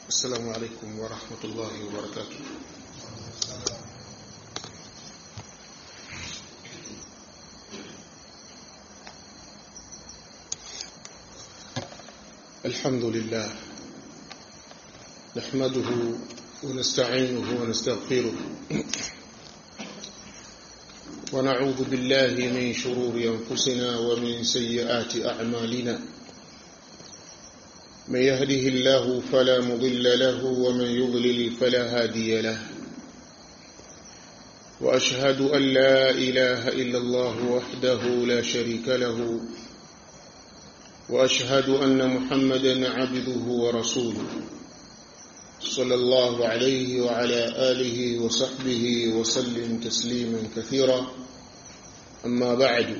السلام عليكم ورحمة الله وبركاته الحمد لله نحمده ونستعينه ونستغفره ونعوذ بالله من شرور أنفسنا ومن سيئات أعمالنا من يهده الله فلا مضل له ومن يضلل فلا هادي له وأشهد أن لا إله إلا الله وحده لا شريك له وأشهد أن محمدا عبده ورسوله صلى الله عليه وعلى آله وصحبه وسلم تسليما كثيرا أما بعد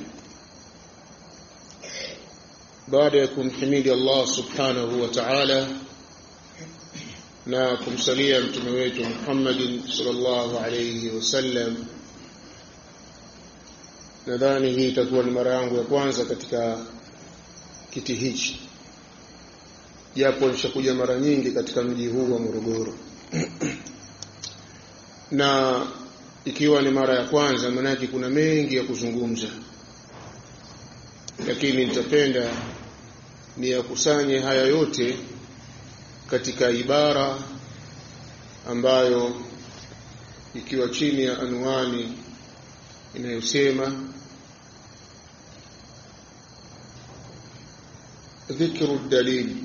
baada ya kumhimidi Allah subhanahu wa ta'ala na kumsalia mtume wetu Muhammadin sallallahu alayhi wasallam nadhani hii itakuwa ni mara yangu ya kwanza katika kiti hichi japo nishakuja mara nyingi katika mji huu wa Morogoro na ikiwa ni mara ya kwanza manake kuna mengi ya kuzungumza lakini nitapenda ni yakusanye haya yote katika ibara ambayo ikiwa chini ya anwani inayosema ذكر الدليل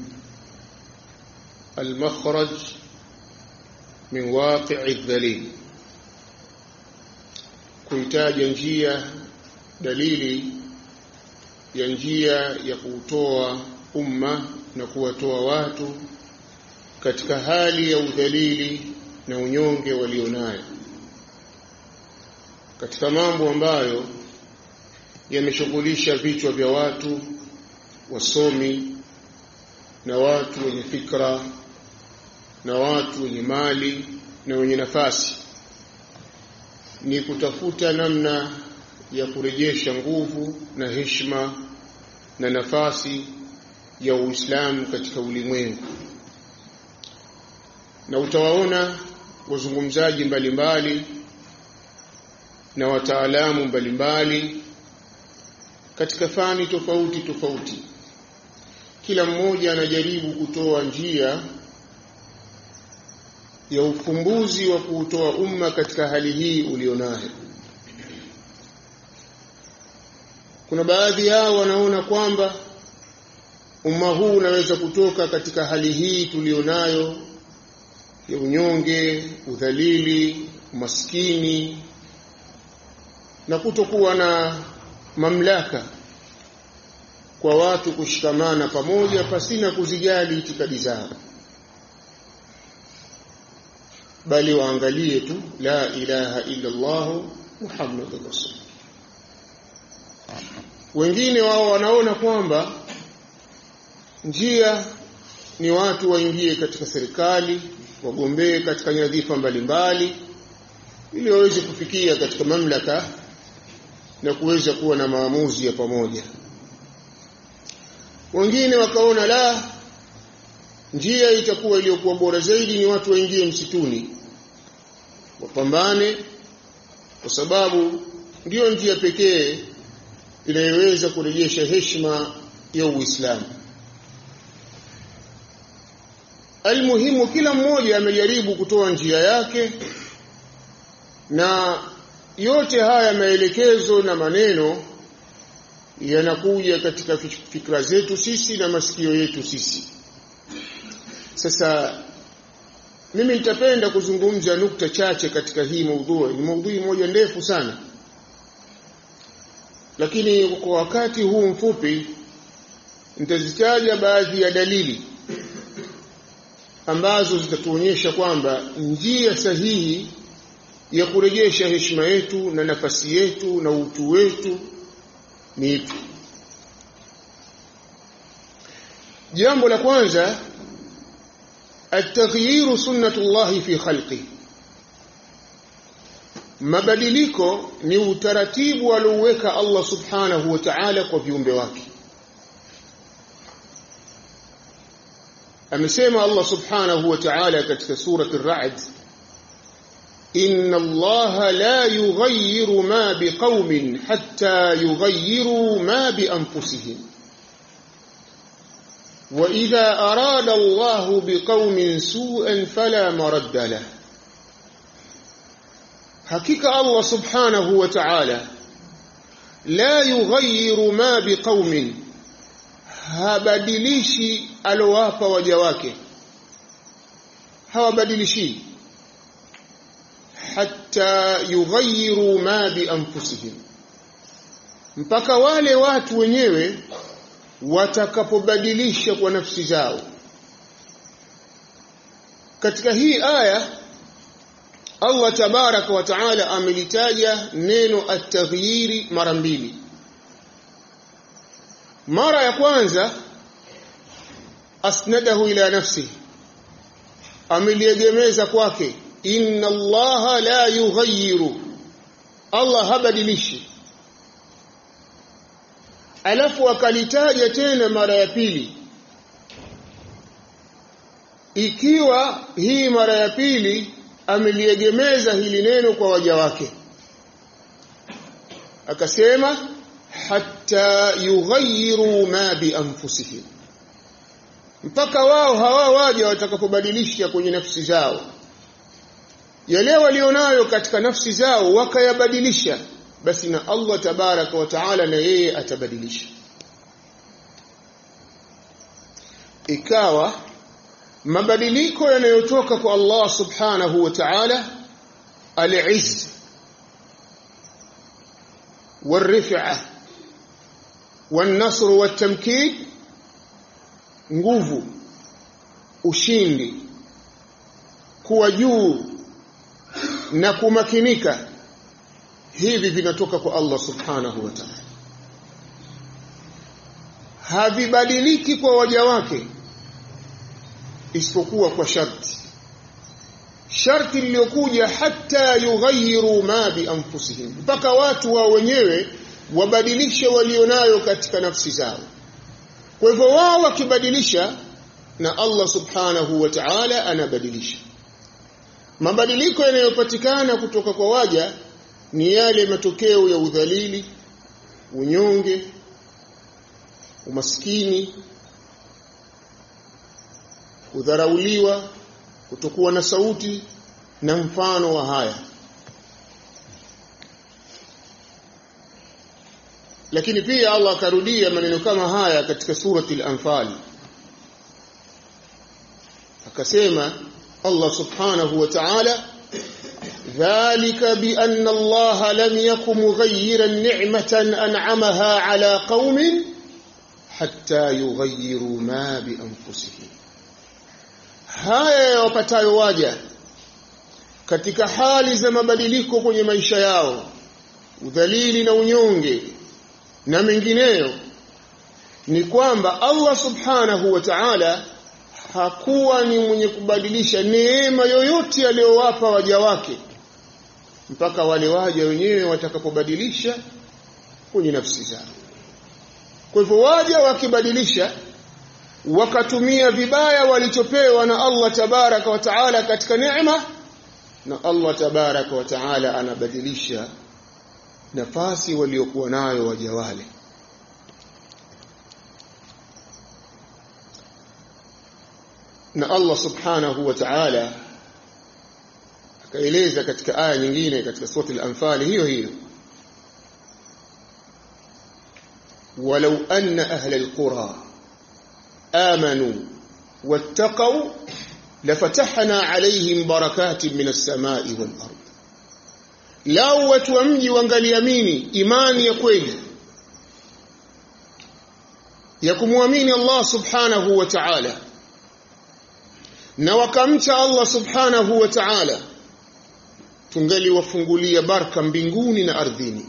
المخرج من واقع الدليل kuitaja njia dalili ya njia ya kuutoa umma na kuwatoa watu katika hali ya udhalili na unyonge walionayo katika mambo ambayo yameshughulisha vichwa vya watu wasomi na watu wenye fikra na watu wenye mali na wenye nafasi ni kutafuta namna ya kurejesha nguvu na heshima na nafasi ya Uislamu katika ulimwengu na utawaona wazungumzaji mbalimbali na wataalamu mbalimbali katika fani tofauti tofauti kila mmoja anajaribu kutoa njia ya ufumbuzi wa kuutoa umma katika hali hii ulionayo kuna baadhi yao wanaona kwamba umma huu unaweza kutoka katika hali hii tulionayo ya unyonge, udhalili, umaskini na kutokuwa na mamlaka kwa watu kushikamana pamoja pasina kuzijali itikadi zao bali waangalie tu la ilaha illa Allah Muhammadur Rasul wengine wao wanaona kwamba njia ni watu waingie katika serikali wagombee katika nyadhifa mbalimbali ili waweze kufikia katika mamlaka na kuweza kuwa na maamuzi ya pamoja wengine wakaona la njia itakuwa iliyokuwa bora zaidi ni watu waingie msituni wapambane kwa sababu ndiyo njia pekee inayoweza kurejesha heshima ya Uislamu Almuhimu kila mmoja amejaribu kutoa njia yake na yote haya maelekezo na maneno yanakuja katika fikra zetu sisi na masikio yetu sisi sasa mimi nitapenda kuzungumza nukta chache katika hii maudhui ni maudhui moja ndefu sana lakini kwa wakati huu mfupi nitazitaja baadhi ya dalili ambazo zitatuonyesha kwamba njia sahihi ya kurejesha heshima yetu na nafasi yetu na utu wetu ni ipi jambo la kwanza التغيير سنة الله في خلقه mabadiliko ni utaratibu alioweka Allah subhanahu wa ta'ala kwa viumbe wake amesema Allah subhanahu wa ta'ala katika surati ar-ra'd inna Allah la yughayyiru ma biqaumin hatta yughayyiru ma bi anfusihim wa idha arada Allah biqaumin su'an fala maradda lahu hakika Allah subhanahu wa ta'ala la yughayyiru ma biqaumin habadilishi alowapa waja wake hawabadilishi hatta yughayyiru ma bi anfusihim mpaka wale watu wenyewe watakapobadilisha kwa nafsi zao katika hii aya Allah tabaraka wa taala amelitaja neno at-taghyiri mara mbili mara ya kwanza asnadahu ila nafsi ameliegemeza kwake inna allaha la yughayyiru Allah habadilishi alafu akalitaja tena mara ya pili ikiwa hii mara ya pili ameliegemeza hili neno kwa waja wake akasema hatta yughayyiru ma bi anfusihim mpaka wao hawa waja watakapobadilisha kwenye nafsi zao yale walionayo katika nafsi zao wakayabadilisha basi na Allah tabaraka wa taala na yeye atabadilisha ikawa mabadiliko yanayotoka kwa Allah subhanahu wa ta'ala al-izz والرفعه والنصر والتمكين nguvu ushindi kuwa juu na kumakinika hivi vinatoka kwa Allah subhanahu wa ta'ala havibadiliki kwa waja wake isipokuwa kwa sharti sharti lililokuja hata yughayyiru ma bi anfusihim mpaka watu wao wenyewe wabadilishe walionayo katika nafsi zao kwa hivyo wao wakibadilisha na Allah subhanahu wa ta'ala anabadilisha mabadiliko yanayopatikana kutoka kwa waja ni yale matokeo ya udhalili unyonge umaskini kudharauliwa kutokuwa na sauti na mfano wa haya lakini pia Allah akarudia maneno kama haya katika surati al-anfal akasema Allah subhanahu wa ta'ala dhalika bi anna Allah lam yakum mughayyiran ni'matan an'amaha ala qaumin hatta yughayyiru ma bi anfusihim haya yawapatayo waja katika hali za mabadiliko kwenye maisha yao udhalili na unyonge na mengineyo ni kwamba Allah subhanahu wa ta'ala hakuwa ni mwenye kubadilisha neema yoyote aliyowapa waja wake mpaka wale waja wenyewe watakapobadilisha kwenye nafsi zao kwa hivyo waja wakibadilisha wakatumia vibaya walichopewa na Allah tabaraka wa taala katika neema na Allah tabaraka wa taala anabadilisha nafasi waliokuwa nayo waja wale na Allah subhanahu wa ta'ala akaeleza katika aya nyingine katika sura al-anfal hiyo hiyo walau anna ahla al-qura amanu wattaqu lafatahna alayhim barakatin minas samai wal ard lau watu wa mji wangaliamini imani ya kweli ya kumwamini Allah subhanahu wa ta'ala na wakamcha Allah subhanahu wa ta'ala tungaliwafungulia baraka mbinguni na ardhini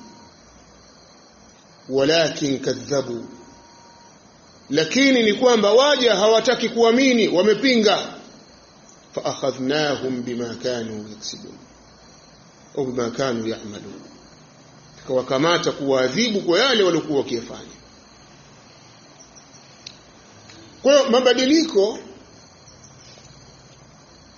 walakin kadhabu lakini ni kwamba waja hawataki kuamini wamepinga fa akhadhnahum bima kanu yaksibun au bima kanu ya'malun tukawakamata kuwaadhibu kwa yale waliokuwa wakiyafanya kwa hiyo mabadiliko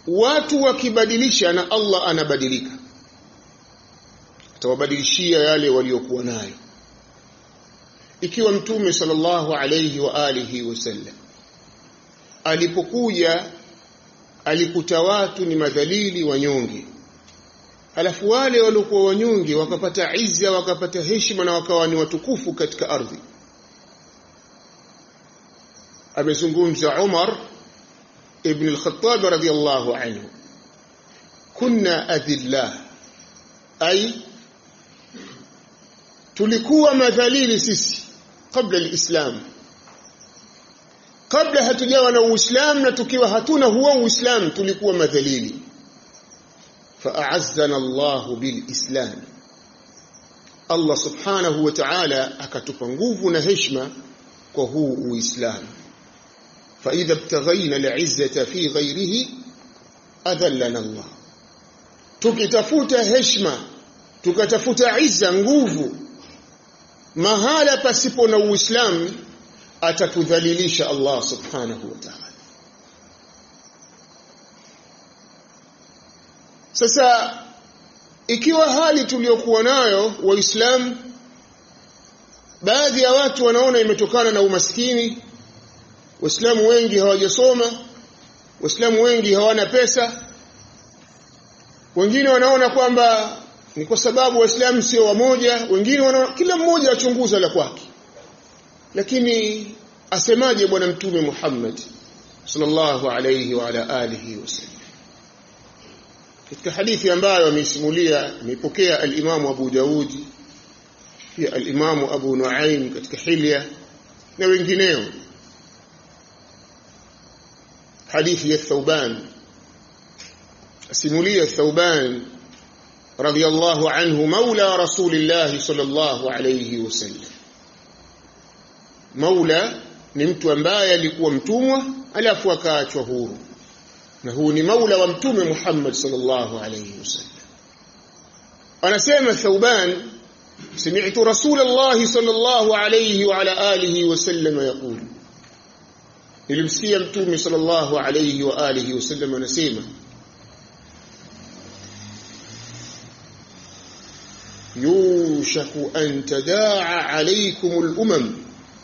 watu wakibadilisha na Allah anabadilika atawabadilishia yale waliokuwa nayo ikiwa mtume sallallahu alayhi wa alihi wasallam alipokuja alikuta watu ni madhalili wanyonge halafu wale waliokuwa wanyonge wakapata izza wakapata heshima na wakawa ni watukufu katika ardhi amezungumza Umar ibn al-Khattab radiyallahu anhu kunna adillah ay tulikuwa madhalili sisi kabla alislam kabla hatujawa na uislamu na tukiwa hatuna huo uislamu tulikuwa madhalili fa'azzana Allah bilislam Allah subhanahu wa ta'ala akatupa nguvu na heshima kwa huu uislamu فإذا ابتغينا العزة في غيره أذلنا الله tukitafuta heshima tukatafuta izza nguvu mahala pasipo na uislamu atatudhalilisha Allah subhanahu wa ta'ala sasa ikiwa hali tuliyokuwa nayo waislamu baadhi ya watu wanaona imetokana na umaskini waislamu wengi hawajasoma waislamu wengi hawana pesa wengine wanaona kwamba ni kwa sababu waislamu sio wamoja wengine wanaona kila mmoja achunguza la kwake lakini asemaje bwana mtume Muhammad sallallahu alayhi wa ala alihi wasallam katika hadithi ambayo ameisimulia ameipokea al-Imam Abu Daud pia al-Imam Abu Nuaim katika Hilya na wengineo hadithi ya Thauban asimulia Thauban radiyallahu anhu maula rasulillah sallallahu alayhi wasallam maula ni mtu ambaye alikuwa mtumwa alafu akaachwa huru na huu ni maula wa mtume Muhammad sallallahu alayhi wasallam anasema Thauban سمعت رسول الله صلى الله عليه وعلى آله وسلم يقول nilimsikia mtume sallallahu alayhi wa alihi wasallam anasema yushaku an tadaa alaykum al-umam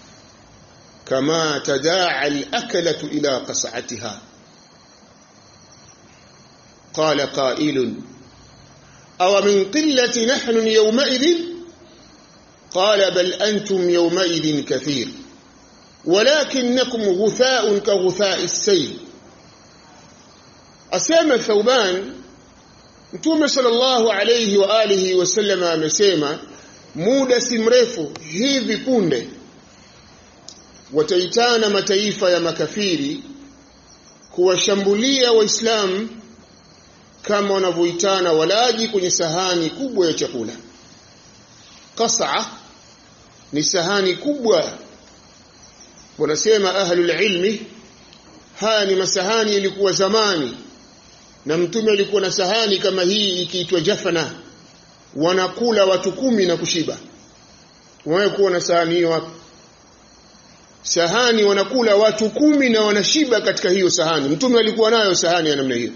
kama tadaa al-akalatu ila qas'atiha qala qa'ilun aw min qillati nahnu yawma'idhin qala bal antum yawma'idhin kathir ولكنكم غثاء كغثاء السيل asema Thauban Mtume sallallahu alayhi wa alihi wasallam amesema muda si mrefu hivi punde wataitana mataifa ya makafiri kuwashambulia waislamu kama wanavyoitana walaji kwenye sahani kubwa ya chakula qas'a ni sahani kubwa wanasema ahlul ilmi haya ni masahani ilikuwa zamani na mtume alikuwa na sahani kama hii ikiitwa jafana wanakula watu kumi na kushiba wawe kuwa na sahani hiyo hapa sahani wanakula watu kumi na wanashiba katika hiyo sahani mtume alikuwa nayo sahani ya namna hiyo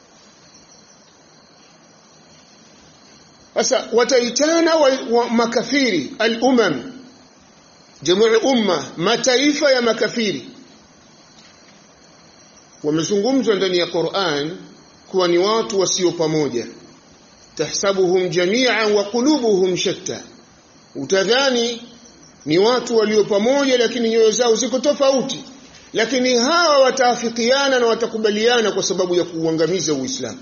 sasa wataitana wa, wa makafiri al-umam jamu umma mataifa ya makafiri wamezungumzwa ndani ya Qur'an kuwa ni watu wasio pamoja tahsabuhum jami'an wa qulubuhum shatta utadhani ni watu walio pamoja lakini nyoyo zao ziko tofauti lakini hawa wataafikiana na watakubaliana kwa sababu ya kuuangamiza Uislamu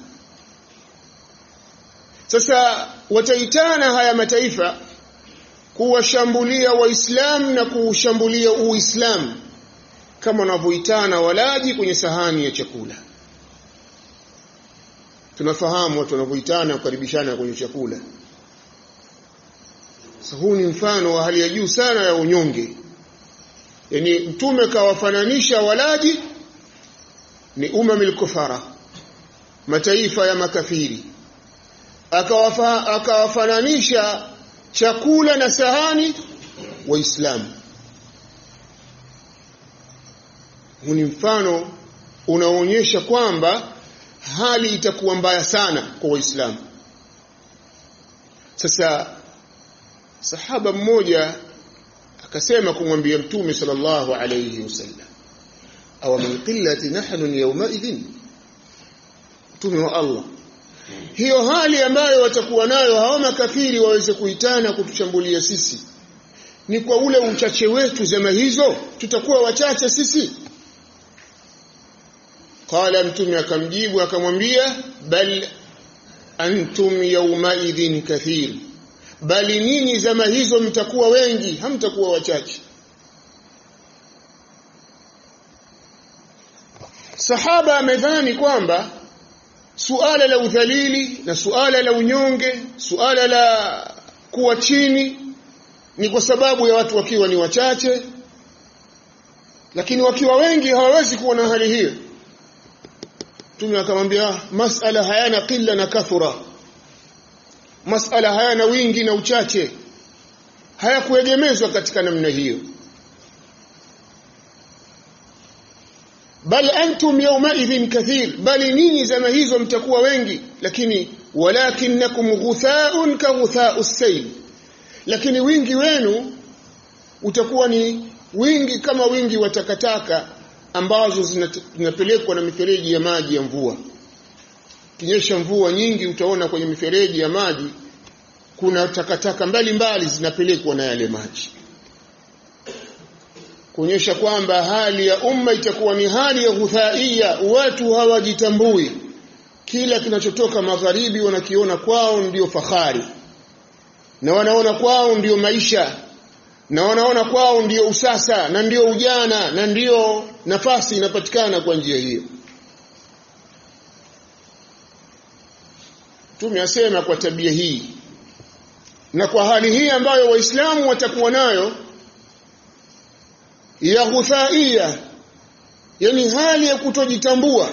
sasa wataitana haya mataifa kuwashambulia waislamu na kuushambulia uislamu kama wanavyoitana walaji kwenye sahani ya chakula tunafahamu watu wanavyoitana kukaribishana kwenye chakula sasa huu ni mfano wa hali ya juu sana ya unyonge yani mtume kawafananisha walaji ni umamil kufara mataifa ya makafiri akawafa, akawafananisha chakula na sahani waislamu huu ni mfano unaonyesha kwamba hali itakuwa mbaya sana kwa waislamu sasa sahaba mmoja akasema kumwambia mtume sallallahu alayhi wasallam aw min qillati nahnu yawma idhin mtume wa Allah hiyo hali ambayo watakuwa nayo hao makafiri waweze kuitana kutushambulia sisi ni kwa ule uchache wetu zama hizo tutakuwa wachache sisi qala mtume akamjibu akamwambia bal antum yawma idhin kathir bali ninyi zama hizo mtakuwa wengi hamtakuwa wachache sahaba amedhani kwamba suala la udhalili na suala la unyonge suala la kuwa chini ni kwa sababu ya watu wakiwa ni wachache lakini wakiwa wengi hawawezi kuwa na hali hiyo Mtume akamwambia masala hayana qilla na kathura masala hayana wingi na uchache hayakuegemezwa katika namna hiyo bal antum yawma idhin kathir bali ninyi zama hizo mtakuwa wengi lakini walakinnakum ghuthaun ka ghuthau sayl lakini wingi wenu utakuwa ni wingi kama wingi wa takataka ambazo zinapelekwa na mifereji ya maji ya mvua kinyesha mvua nyingi utaona kwenye mifereji ya maji kuna takataka mbalimbali zinapelekwa na yale maji kuonyesha kwamba hali ya umma itakuwa ni hali ya ghuthaia watu hawajitambui kila kinachotoka magharibi wanakiona kwao ndiyo fahari na wanaona kwao ndiyo maisha na wanaona kwao ndiyo usasa na ndiyo ujana na ndiyo nafasi inapatikana kwa njia hiyo tumeasema kwa tabia hii na kwa hali hii ambayo waislamu watakuwa nayo ya ghuthaia yani hali ya kutojitambua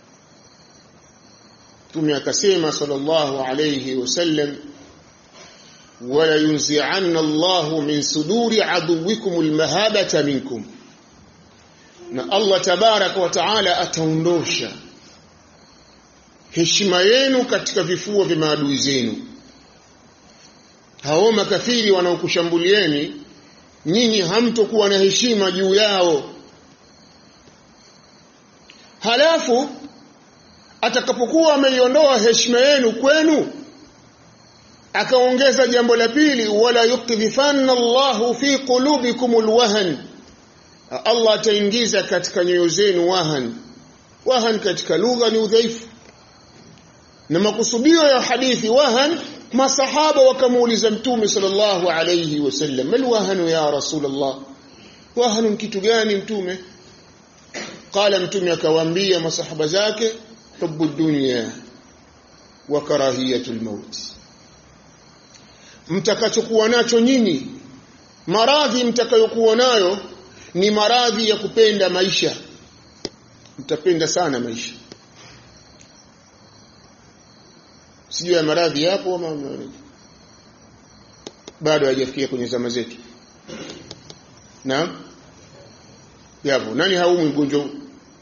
Mtume akasema sallallahu alayhi wasallam wala yunzi'anna Allahu min suduri aduwikum almahabata minkum na Allah tabaraka wa taala ataondosha heshima yenu katika vifua vya maadui zenu hao makafiri wanaokushambulieni nyinyi hamtokuwa na heshima juu yao halafu atakapokuwa ameiondoa heshima yenu kwenu akaongeza jambo la pili wala yukdhifanna Allahu fi qulubikum alwahan Allah ataingiza katika nyoyo zenu wahan wahan katika lugha ni udhaifu na makusudio ya hadithi wahan masahaba wakamuuliza mtume sallallahu alayhi wasallam mal wahanu ya rasulullah wahanu kitu gani mtume qala mtume akawaambia masahaba zake hubbu dunya wa karahiyatul maut mtakachokuwa nacho nyinyi maradhi mtakayokuwa nayo ni maradhi ya kupenda maisha mtapenda sana maisha sijui ya maradhi yapo ama bado hajafikia kwenye zama zetu naam yapo nani haumwi mgonjwa huu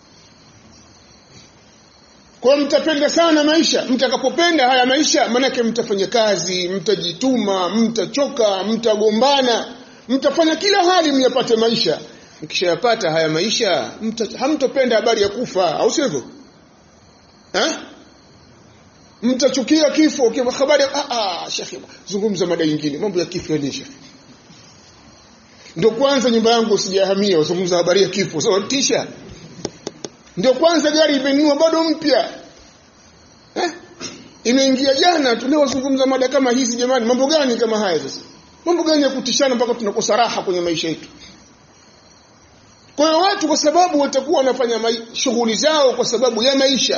kwa mtapenda sana maisha mtakapopenda haya maisha manake mtafanya kazi mtajituma mtachoka mtagombana mtafanya kila hali myapate maisha mkishayapata haya maisha mta, hamtopenda habari ya kufa au sivyo eh mtachukia kifo kwa habari ah ah shekhi zungumza mada nyingine mambo ya kifo ni shekhi ndio kwanza nyumba yangu sijahamia uzungumza habari ya kifo sawa so, tisha ndio kwanza gari imenunua bado mpya eh imeingia jana tuliozungumza mada kama hizi jamani mambo gani kama haya sasa mambo gani ya kutishana mpaka tunakosa raha kwenye maisha yetu kwa hiyo watu kwa sababu watakuwa wanafanya shughuli zao kwa sababu ya maisha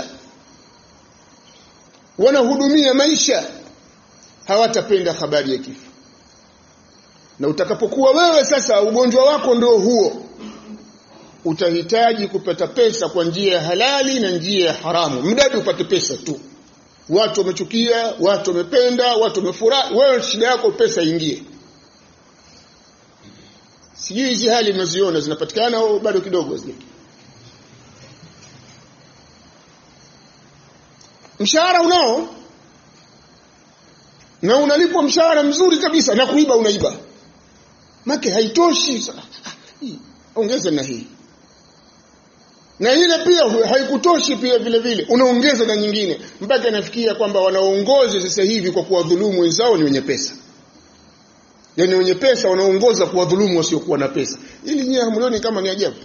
wanahudumia maisha hawatapenda habari ya kifo na utakapokuwa wewe sasa ugonjwa wako ndio huo utahitaji kupata pesa kwa njia ya halali na njia ya haramu mdadi upate pesa tu watu wamechukia watu wamependa watu wamefurahi wewe shida yako pesa ingie sijui hizi hali mnaziona zinapatikana au bado kidogo zile mshahara unao na unalipwa mshahara mzuri kabisa na kuiba unaiba make haitoshi ongeza na hii na ile pia haikutoshi pia vile vile unaongeza na nyingine mpaka inafikia kwamba wanaongoza sasa hivi kwa kuwadhulumu wenzao ni wenye pesa yaani wenye pesa wanaongoza kuwadhulumu wasiokuwa na pesa ili nyie hamlioni kama ni ajabu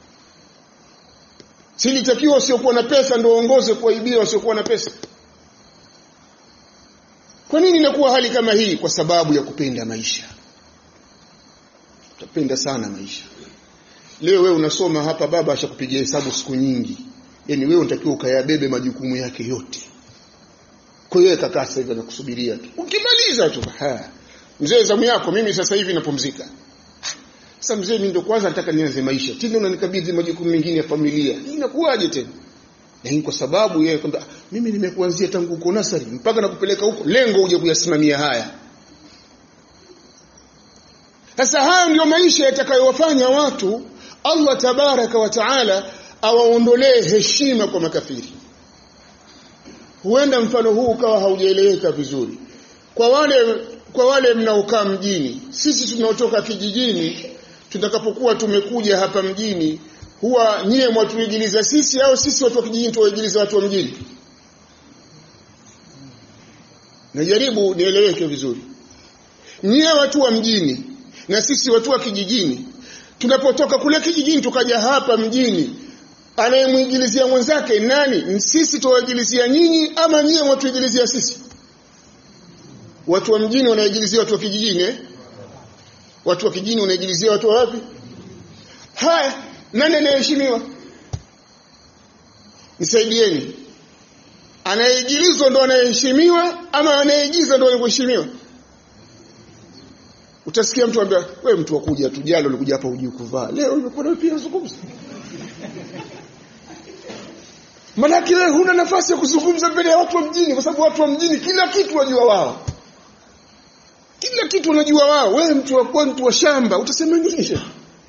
silitakiwa wasiokuwa na pesa ndio waongoze kuwaibia wasiokuwa na pesa kwa nini inakuwa hali kama hii kwa sababu ya kupenda maisha utapenda sana maisha leo wewe unasoma hapa baba ashakupigia hesabu siku nyingi yani wewe unatakiwa ukayabebe majukumu yake yote kwa hiyo kakaa sasa hivi anakusubiria tu ukimaliza tu ha mzee zamu yako mimi sasa hivi napumzika sasa mzee mimi ndo kwanza nataka nianze maisha tena unanikabidhi majukumu mengine ya familia inakuwaje tena lakini kwa sababu yeye kwamba mimi nimekuanzia tangu uko nasari mpaka nakupeleka huko lengo uje kuyasimamia haya sasa hayo ndio maisha yatakayowafanya watu Allah tabaraka wa taala awaondolee heshima kwa makafiri huenda mfano huu ukawa haujaeleweka vizuri kwa wale kwa wale mnaokaa mjini sisi tunaotoka kijijini tutakapokuwa tumekuja hapa mjini huwa nyie mwatuigiliza sisi au sisi watu wa kijijini tuwaigiliza watu wa mjini najaribu nieleweke vizuri nyie watu wa mjini na sisi watu wa kijijini tunapotoka kule kijijini tukaja hapa mjini anayemwigilizia mwenzake nani sisi tuwaigilizia nyinyi ama nyie mwatuigilizia sisi watu wa mjini wanaigilizia watu wa kijijini eh? watu wa kijijini wanaigilizia watu wa wapi haya nani anayeheshimiwa nisaidieni anayeigilizwa ndo anayeheshimiwa ama anayeigiza ndo anayeheshimiwa utasikia mtu anambia wewe mtu wakuja tu jalo ulikuja hapa hujui kuvaa leo umekuwa pia zungumza Manake wewe huna nafasi ya kuzungumza mbele ya watu wa mjini kwa sababu watu wa mjini kila kitu wajua wao. Kila kitu wanajua wao. Wewe mtu wa mtu wa shamba utasema nini?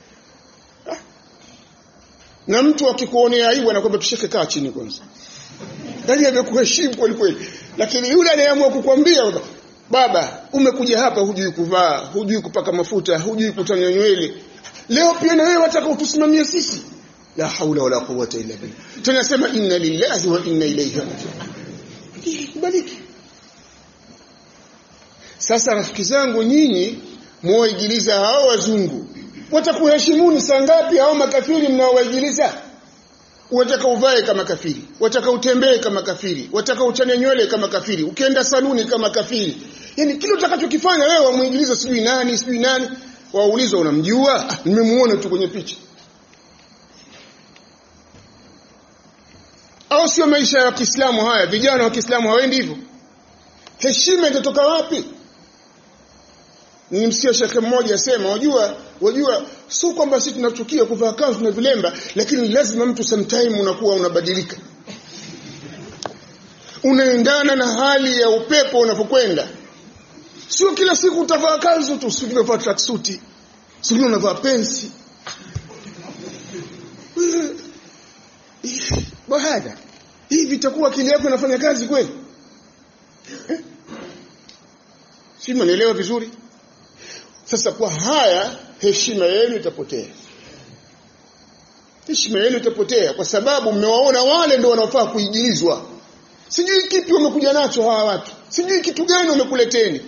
Na mtu akikuonea aibu anakwambia tushike kaa chini kwanza. Yaani amekuheshimu kweli kweli. Lakini yule anayeamua kukwambia baba umekuja hapa hujui kuvaa, hujui kupaka mafuta, hujui kutanya nywele. Leo pia na wewe wataka utusimamie sisi la haula wala quwwata illa billah tunasema inna lillahi wa inna ilayhi raji'un kubaliki sasa rafiki zangu nyinyi muwaigiliza hao wazungu watakuheshimuni saa ngapi hao makafiri mnaowaigiliza wataka uvae kama kafiri wataka utembee kama kafiri wataka uchane nywele kama kafiri ukienda saluni kama kafiri yani kile utakachokifanya wewe wamuigiliza sijui nani sijui nani waulizwa unamjua ah, nimemuona tu kwenye picha au sio maisha ya Kiislamu haya vijana wa Kiislamu hawendi hivyo heshima itatoka wapi nimsikia shekhe mmoja asema wajua wajua sio kwamba sisi tunachukia kuvaa kanzu na vilemba lakini lazima mtu sometime unakuwa unabadilika unaendana na hali ya upepo unapokwenda sio kila siku utavaa kanzu tu sio unavaa tracksuit sio unavaa pensi bahada hivi itakuwa akili yako inafanya kazi kweli eh? si mnaelewa vizuri sasa kwa haya heshima yenu itapotea heshima yenu itapotea kwa sababu mmewaona wale ndio wanaofaa kuigilizwa sijui kipi wamekuja nacho hawa watu sijui kitu gani wamekuleteni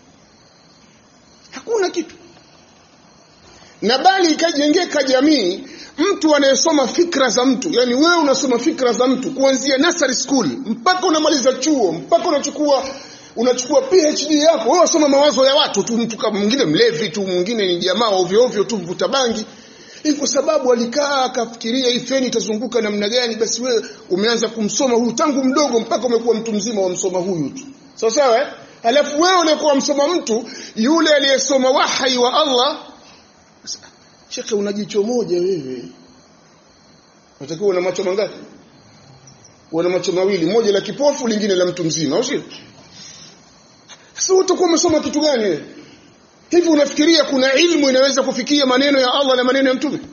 hakuna kitu na bali ikajengeka jamii mtu anayesoma fikra za mtu yani wewe unasoma fikra za mtu kuanzia nursery school mpaka unamaliza chuo mpaka unachukua unachukua PhD yako wewe unasoma mawazo ya watu tu mtu kama mwingine mlevi tu mwingine ni jamaa ovyo ovyo tu mvuta bangi hii kwa sababu alikaa akafikiria hii feni itazunguka namna gani basi wewe umeanza kumsoma huyu tangu mdogo mpaka umekuwa mtu mzima wamsoma huyu tu sawa sawa eh alafu wewe uliyekuwa msoma mtu yule aliyesoma wahai wa Allah Shekhe una jicho moja wewe. Unatakiwa una macho mangapi? Una macho mawili, moja la kipofu, lingine la mtu mzima, au sio? Sasa utakuwa umesoma kitu gani wewe? Hivi unafikiria kuna ilmu inaweza kufikia maneno ya Allah na maneno ya mtume?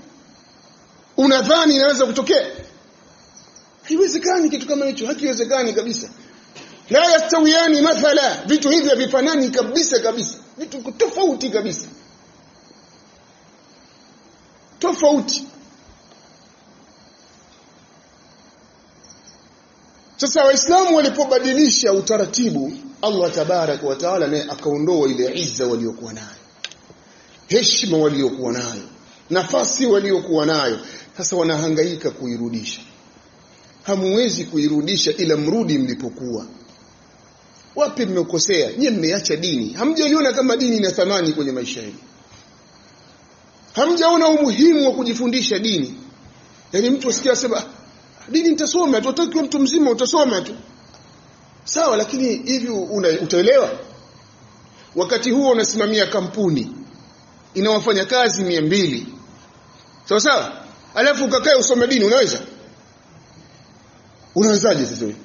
Unadhani inaweza kutokea? Haiwezekani kitu kama hicho, hakiwezekani kabisa. la yastawiyani mathala vitu hivi havifanani kabisa kabisa vitu tofauti kabisa tofauti sasa waislamu walipobadilisha utaratibu Allah tabarak wa taala naye akaondoa ile izza waliokuwa nayo heshima waliokuwa nayo nafasi waliokuwa nayo sasa wanahangaika kuirudisha hamuwezi kuirudisha ila mrudi mlipokuwa wapi mmekosea nyie mmeacha dini hamjaliona kama dini ina thamani kwenye maisha yenu hamjaona umuhimu wa kujifundisha dini yaani mtu asikia sema dini nitasoma tu utakiwa mtu mzima utasoma tu sawa lakini hivi utaelewa wakati huo unasimamia kampuni ina wafanyakazi mia mbili sawa sawa alafu ukakae usome dini unaweza unawezaje sasa wewe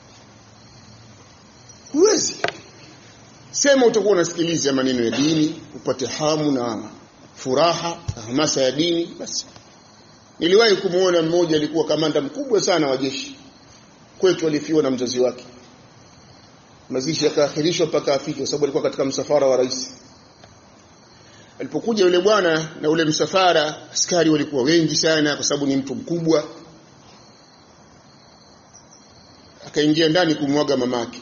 huwezi sema utakuwa unasikiliza maneno ya dini upate hamu na furaha na hamasa ya dini basi niliwahi kumuona mmoja alikuwa kamanda mkubwa sana wa jeshi kwetu alifiwa na mzazi wake mazishi yakaahirishwa mpaka afike kwa sababu alikuwa katika msafara wa rais alipokuja yule bwana na ule msafara askari walikuwa wengi sana kwa sababu ni mtu mkubwa akaingia ndani kumwaga mamake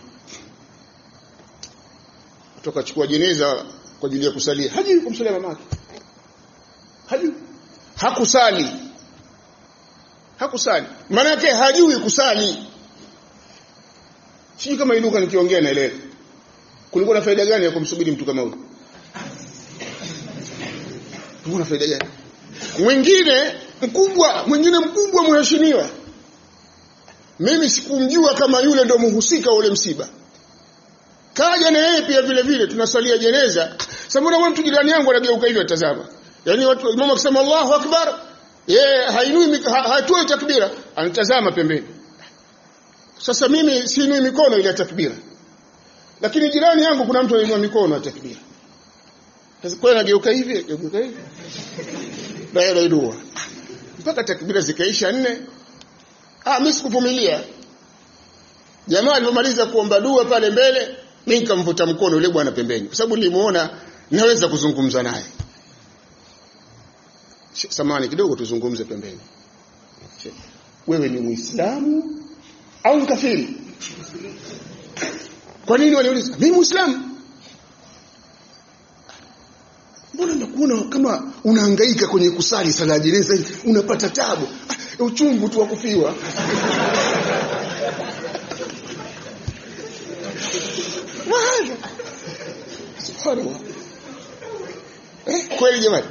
kutoka chukua jeneza kwa ajili ya kusalia hajui kumsalia mamake hajui hakusali hakusali maana yake hajui kusali sijui kama iluka nikiongea naelewa kulikuwa na faida gani ya kumsubiri mtu kama huyo kulikuwa na faida gani mwingine mkubwa mwingine mkubwa mheshimiwa mimi sikumjua kama yule ndo mhusika wa ule msiba kaja na yeye pia vile vile tunasalia jeneza sasa mbona mtu jirani yangu anageuka hivyo atazama yani watu mama akisema Allahu akbar yeye hainui ha, hatoi takbira anatazama pembeni sasa mimi siinui mikono ile takbira lakini jirani yangu kuna mtu anainua mikono ya takbira sasa kwa anageuka hivi geuka hivi baada ya dua mpaka takbira zikaisha nne ah mimi sikuvumilia jamaa alipomaliza kuomba dua pale mbele mimi nikamvuta mkono yule bwana pembeni kwa sababu nilimuona naweza kuzungumza naye samani kidogo tuzungumze pembeni wewe ni muislamu au mkafiri kwa nini waliuliza mimi muislamu mbona nakuona kama unahangaika kwenye kusali sala jeneza unapata tabu ah, uchungu tu wa kufiwa wahadha subhanallah eh, kweli jamani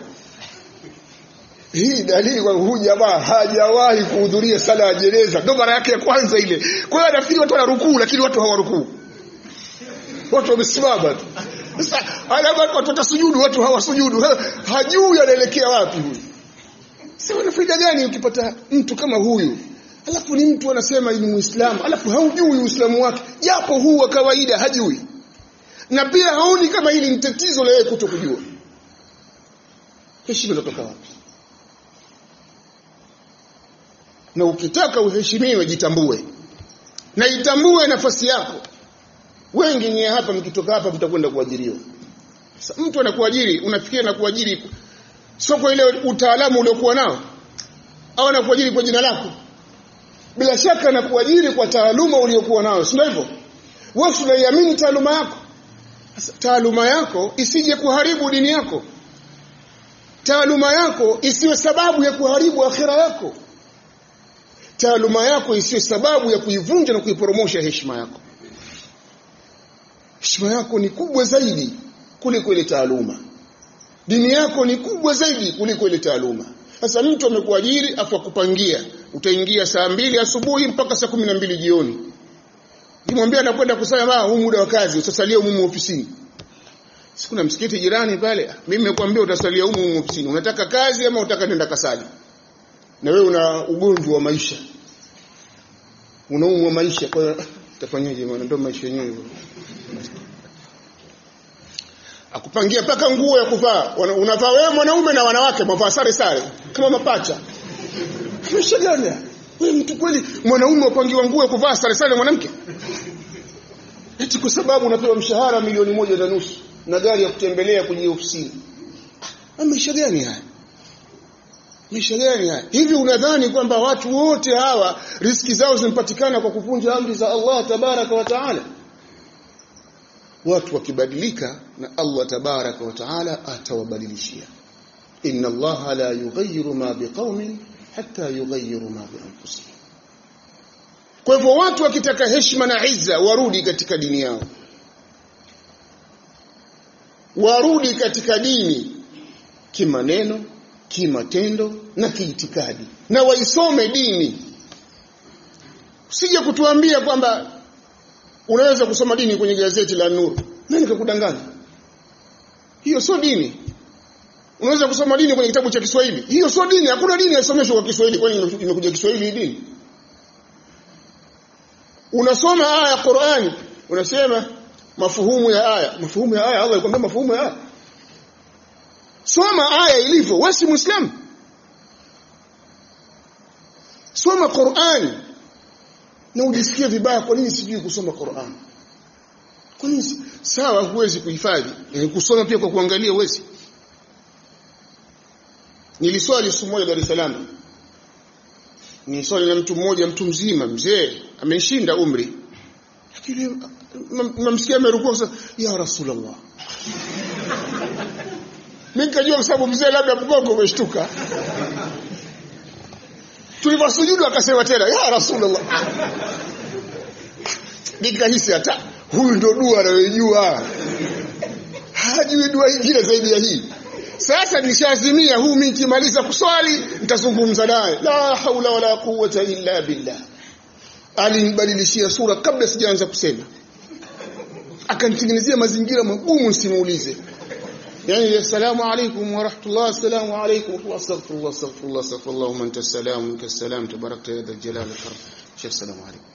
hii dalili kwa huyu jamaa hajawahi kuhudhuria sala ya jeneza ndo mara yake ya kwanza ile kwa hiyo anafikiri watu wanarukuu lakini watu hawarukuu watu wamesimama tu sasa alama watu watasujudu watu hawasujudu hajui anaelekea wapi huyu sasa wana faida gani ukipata mtu kama huyu alafu ni mtu anasema ni muislamu alafu haujui uislamu wake japo huu wa kawaida hajui na pia haoni kama hili ni tatizo la yeye kutokujua heshima inatoka wapi na ukitaka uheshimiwe jitambue na itambue nafasi yako wengi nyie hapa mkitoka hapa mtakwenda kuajiriwa sasa mtu anakuajiri unafikiria anakuajiri sio kwa ile utaalamu uliokuwa nao au anakuajiri kwa jina lako bila shaka anakuajiri kwa taaluma uliokuwa nayo si hivyo wewe unaiamini taaluma yako sasa taaluma yako isije kuharibu dini yako taaluma yako isiwe sababu ya kuharibu akhira yako taaluma yako isiwe sababu ya kuivunja na kuiporomosha heshima yako heshima yako ni kubwa zaidi kuliko ile taaluma dini yako ni kubwa zaidi kuliko ile taaluma sasa mtu amekuajiri afu akupangia utaingia saa mbili asubuhi mpaka saa kumi na mbili jioni kimwambia anakwenda kusema huu muda wa kazi utasalia humu ofisini sikuna msikiti jirani pale mimi nimekuambia utasalia humu ofisini unataka kazi ama unataka nenda kasali na wewe una ugonjwa wa maisha unaumwa maisha kwa hiyo utafanyaje maana ndio maisha yenyewe akupangia mpaka nguo ya kuvaa unavaa wewe mwanaume na wanawake mvaa sare sare kama mapacha maisha gani wewe mtu kweli mwanaume upangiwa nguo ya kuvaa sare sare mwanamke eti kwa sababu unapewa mshahara milioni moja na nusu na gari ya kutembelea kwenye ofisini ah, maisha gani haya maisha gani haya hivi unadhani kwamba watu wote hawa riski zao zimepatikana kwa kuvunja amri za Allah tabaraka wa taala watu wakibadilika na Allah tabaraka wa taala atawabadilishia inna Allah la yughayyiru ma biqaumin hatta yughayyiru ma bi anfusihim kwa hivyo watu wakitaka heshima na izza warudi katika dini yao warudi katika dini kimaneno kimatendo na kiitikadi na waisome dini usije kutuambia kwamba unaweza kusoma dini kwenye gazeti la Nuru nani kakudanganya hiyo sio dini unaweza kusoma dini kwenye kitabu cha Kiswahili hiyo sio dini hakuna dini yasomeshwa kwa Kiswahili kwani imekuja Kiswahili hii dini unasoma aya ya Qur'ani unasema mafuhumu ya aya mafuhumu ya aya Allah alikwambia mafuhumu ya aya soma aya ilivyo wewe si muislamu soma Qur'ani na ujisikie vibaya kwa nini sijui kusoma Qur'an kwa nini sawa huwezi kuhifadhi e, kusoma pia kwa kuangalia huwezi niliswali siku moja Dar es Salaam niliswali na mtu mmoja mtu mzima mzee ameshinda umri lakini namsikia amerukua sasa ya rasulullah mimi nikajua kwa sababu mzee labda mgongo umeshtuka tuliposujudu akasema tena ya rasulullah nikahisi hata huyu ndo dua anayojua hajui dua nyingine zaidi ya hii sasa nishazimia huu mimi nikimaliza kuswali nitazungumza naye la haula wala quwwata illa billah alinibadilishia sura kabla sijaanza kusema akanitengenezea mazingira magumu nisimuulize يعني السلام عليكم ورحمة الله السلام عليكم ورحمة الله استغفر الله استغفر الله استغفر الله ومن انت السلام ومنك السلام تباركت يا ذا الجلال والإكرام شيخ السلام عليكم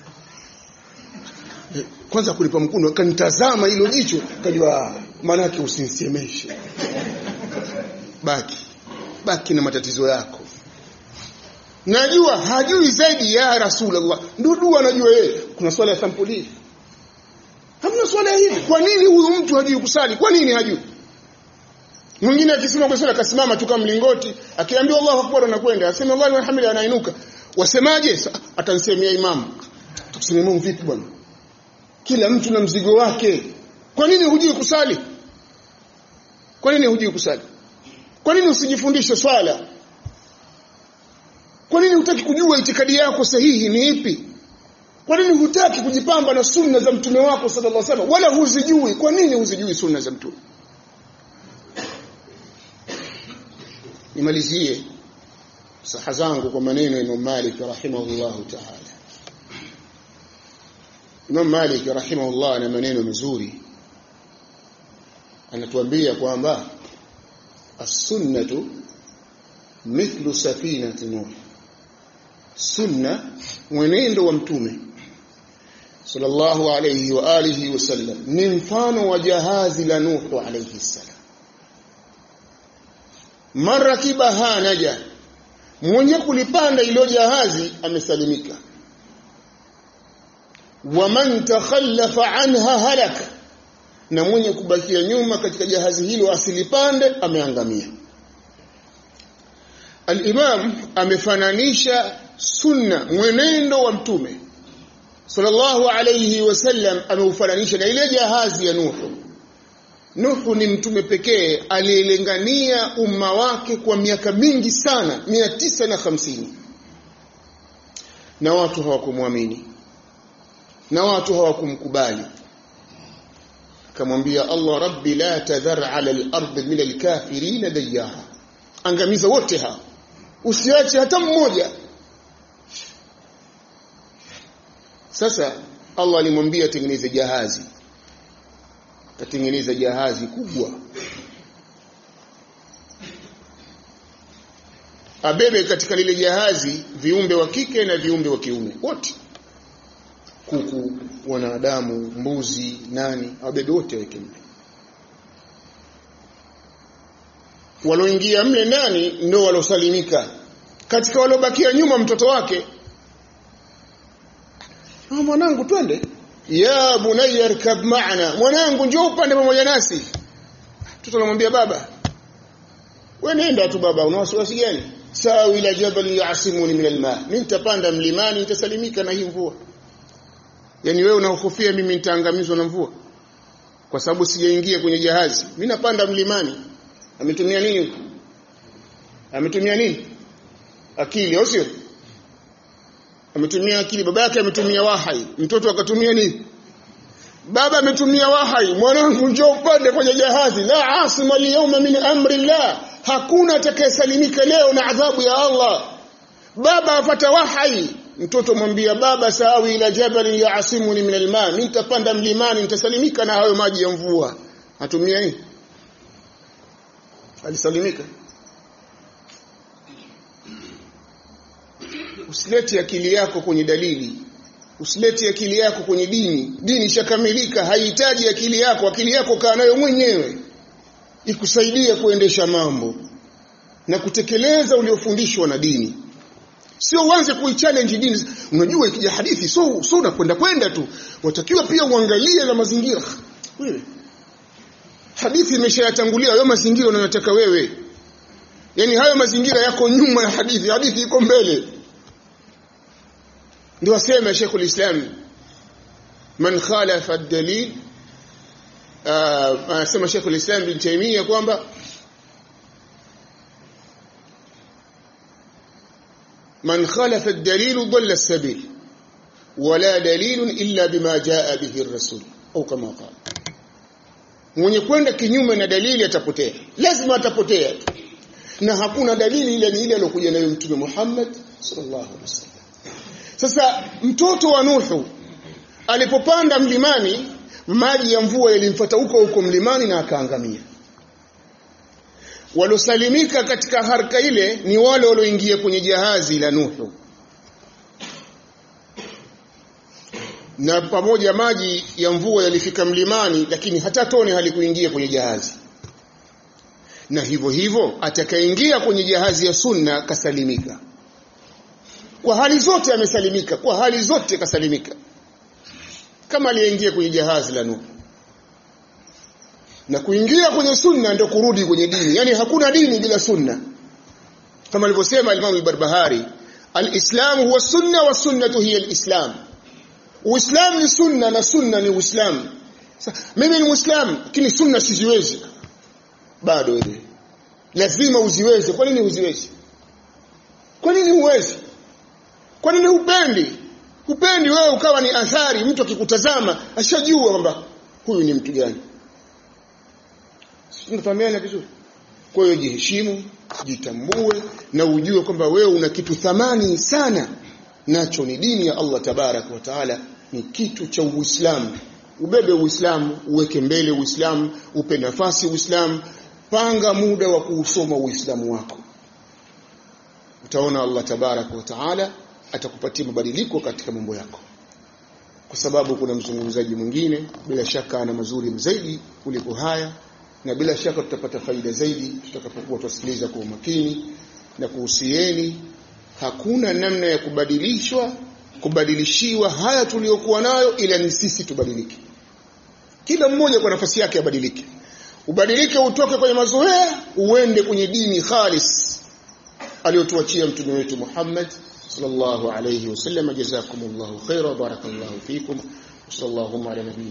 kwanza kulipa mkuno kanitazama hilo jicho kajua maana yake usinisemeshe baki baki na matatizo yako najua hajui zaidi ya rasulullah ndio dua anajua yeye kuna swala ya sampuli hamna swala hivi kwa nini huyu mtu hajui kusali kwa nini hajui mwingine akisema kwa swala akasimama tu kama mlingoti akiambiwa Allahu akbar anakwenda asema Allahu alhamdulillah anainuka wasemaje atansemea imamu tukusemea imamu vipi bwana kila mtu na mzigo wake kwa nini hujui kusali kwa nini hujui kusali kwa nini usijifundishe swala kwa nini hutaki kujua itikadi yako sahihi ni ipi kwa nini hutaki kujipamba na sunna za mtume wako sallallahu alaihi wasallam wala huzijui kwa nini huzijui sunna za mtume nimalizie saha zangu kwa maneno ya Imam Malik rahimahullahu ta'ala Imam Malik rahimahullah ana maneno mazuri anatuambia kwamba as-sunnatu mithlu safinati nuh sunna mwenendo wa mtume sallallahu alayhi wa alihi wasallam ni mfano wa jahazi la nuh alayhi salam marakibaha naja mwenye kulipanda ilo jahazi amesalimika waman takhallafa anha halaka na mwenye kubakia nyuma katika jahazi hilo asilipande ameangamia al-imam amefananisha sunna mwenendo wa mtume sallallahu alayhi wasallam ameufananisha na ile jahazi ya nuhu Nuhu ni mtume pekee aliyelengania umma wake kwa miaka mingi sana mia tisa na hamsini na watu hawakumwamini na watu hawakumkubali akamwambia Allah rabbi la tadhar ala al-ard min al-kafirin dayara angamiza wote hao usiache hata mmoja sasa Allah alimwambia atengeneze jahazi katengeneza jahazi kubwa abebe katika lile jahazi viumbe wa kike na viumbe wa kiume wote kuku wanadamu mbuzi nani abebe wote weke mle waloingia mle ndani ndio walosalimika katika walobakia nyuma mtoto wake ah mwanangu twende ya bunayya arkab ma'ana mwanangu njoo upande pamoja nasi mtoto anamwambia baba wewe nenda tu baba una wasiwasi gani sawa ila jabal yasimuni min alma mimi nitapanda mlimani nitasalimika na hii mvua yani wewe unahofia mimi nitaangamizwa na mvua kwa sababu sijaingia kwenye jahazi mimi napanda mlimani ametumia nini ametumia nini akili au sio ametumia akili baba yake ametumia wahai mtoto akatumia nini baba ametumia wahai mwanangu njoo upande kwenye jahazi la asima al min amri llah hakuna atakayesalimika leo na adhabu ya Allah baba afata wahai mtoto mwambia baba sawi ila jabal yaasimuni min alma mimi nitapanda mlimani nitasalimika na hayo maji ya mvua atumia nini alisalimika usilete akili yako kwenye dalili usilete akili yako kwenye dini dini ishakamilika haihitaji akili yako akili yako kaa nayo mwenyewe ikusaidie kuendesha mambo na kutekeleza uliofundishwa na dini sio uanze kuichallenge dini unajua ikija hadithi so so unakwenda kwenda tu watakiwa pia uangalie na mazingira wewe hadithi imeshayatangulia hayo mazingira unayotaka wewe yani hayo mazingira yako nyuma ya hadithi hadithi iko mbele ndio asema Sheikh ulislam man khalafa ad-dalil anasema Sheikh ulislam bin Taymiyyah kwamba من خالف الدليل ضل السبيل ولا دليل إلا بما جاء به الرسول أو كما قال mwenye kwenda kinyume na dalili atapotea lazima atapotea na hakuna dalili ile ni ile aliyokuja nayo mtume Muhammad sallallahu alaihi wasallam sasa mtoto wa Nuhu alipopanda mlimani maji ya mvua yalimfuata huko huko mlimani na akaangamia walosalimika katika harka ile ni wale walioingia kwenye jahazi la Nuhu na pamoja maji ya mvua yalifika mlimani lakini hata tone halikuingia kwenye jahazi na hivyo hivyo atakayeingia kwenye jahazi ya sunna kasalimika kwa hali zote amesalimika kwa hali zote kasalimika kama aliyeingia kwenye jahazi la Nuhu na kuingia kwenye sunna ndio kurudi kwenye dini yani hakuna dini bila sunna kama alivyosema Imam al-Barbahari al-Islam huwa sunna wa sunnatu hiya al-Islam Uislamu ni sunna na sunna ni Uislamu mimi ni Muislamu lakini sunna siziwezi bado wewe lazima uziweze kwa nini uziwezi kwa nini uwezi kwa nini upendi upendi wewe ukawa ni athari mtu akikutazama ashajua kwamba huyu ni mtu gani tunafahamiana vizuri kwa hiyo jiheshimu jitambue na ujue kwamba wewe una kitu thamani sana nacho ni dini ya Allah tabarak wa taala ni kitu cha Uislamu ubebe Uislamu uweke mbele Uislamu upe nafasi Uislamu panga muda wa kuusoma Uislamu wako utaona Allah tabarak wa taala atakupatia mabadiliko katika mambo yako kwa sababu kuna mzungumzaji mwingine bila shaka ana mazuri zaidi kuliko haya na bila shaka tutapata faida zaidi tutakapokuwa tusikiliza kwa umakini na kuhusieni hakuna namna ya kubadilishwa kubadilishiwa haya tuliyokuwa nayo ila ni sisi tubadilike kila mmoja kwa nafasi yake abadilike ubadilike utoke kwenye mazoea uende kwenye dini khalis aliyotuachia mtume wetu Muhammad sallallahu alayhi wasallam jazakumullahu khaira barakallahu fikum sallallahu ala nabii